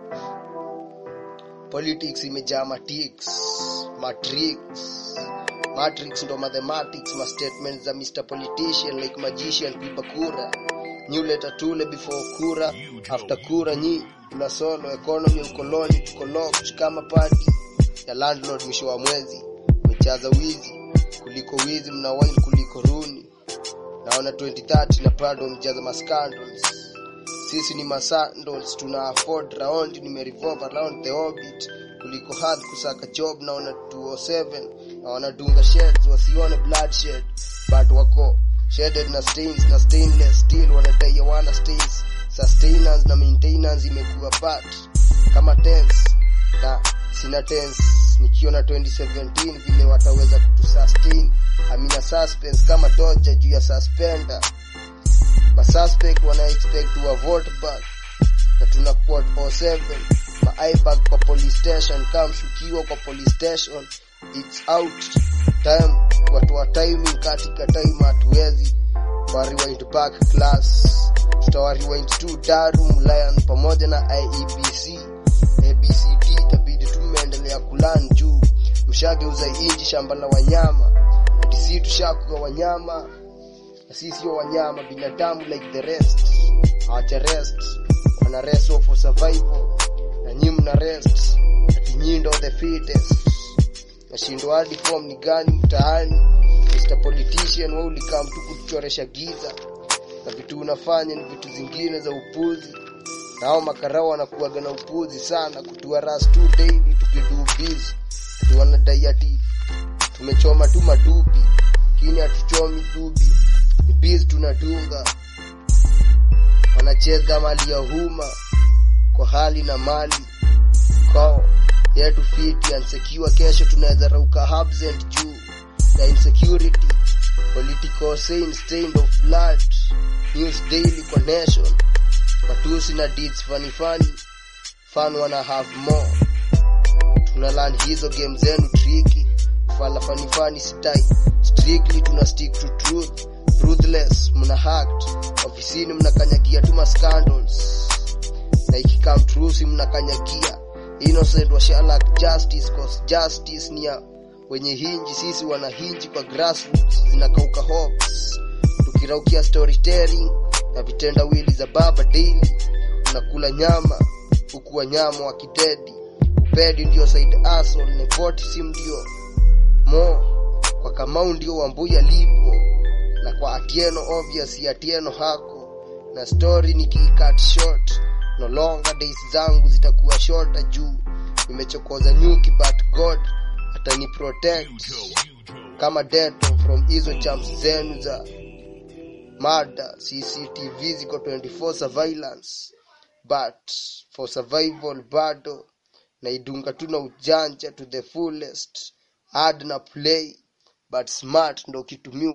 politics imejaa matix matrix matrix ndo mathematics ma statements za Mr politician like magician kuiba kura new letter tule before kura after kura nyi tuna solo economy ukoloni tuko locked kama party ya landlord mwisho wa mwezi mechaza wizi kuliko wizi mna wine kuliko runi naona 2030 na Prado mjaza mascandals sisi ni masandals tuna afford round nimerevolve around the orbit kuliko hard kusaka job naona 207 na wanadunga sheds wasione bloodshed but wako shaded na stains na stainless steel wanadai wana stains sustenance na maintenance imekuwa part kama tense na sina tense nikiona 2017 vile wataweza kutusustain amina suspense kama toja juu ya suspender masuspect wana expect to vote back na tuna quote 07 ma ibag kwa police station kama mshukiwa kwa police station it's out time watu wa timing katika time hatuwezi wa rewind back class tutawa rewind to Darum Lion pamoja na IEBC ABCD itabidi tumeendelea kulan juu mshageuza inji shamba la wanyama DC tushakuwa wanyama na sisi sio wanyama binadamu like the rest hawacha rest wana rest for survival na nyinyi mna rest ati nyinyi ndo the fittest nashindwa hadi form ni gani mtaani Mr politician wewe ulikaa mtu kutuchoresha giza na vitu unafanya ni vitu zingine za upuzi nao makarao wanakuaga na upuzi sana kutua ras tu daily tukidu busy ati wanadai ati tumechoma tu madubi lakini hatuchomi dubi ni busy tunadunga wanacheza mali ya huma kwa hali na mali kwao yetu fiti ansekiwa kesho tunaweza rauka absent juu ya insecurity political scene stained of blood news daily kwa nation matusi na deeds funny funny fun wanna have more tuna learn hizo game zenu tricky fala funny funny stai strictly tuna stick to truth ruthless mna hacked ofisini mnakanyagia tu scandals na ikikam true si mnakanyagia innocent wa Sherlock justice cause justice ni ya wenye hinji sisi wana hinji kwa grassroots zinakauka hopes tukiraukia storytelling na vitendawili za baba daily unakula nyama huku wanyama wa kidedi upedi ndio side hustle nepoti si ndio mo kwa kamau ndio wambuya lipo na kwa atieno obvious atieno hako na story nikiikat short no longer days zangu zitakuwa shorter juu nimechokoza nyuki but god atani protect kama deto from hizo champs zenu za mada cctv ziko 24 surveillance but for survival bado naidunga tu na ujanja to the fullest hard na play but smart ndo kitumia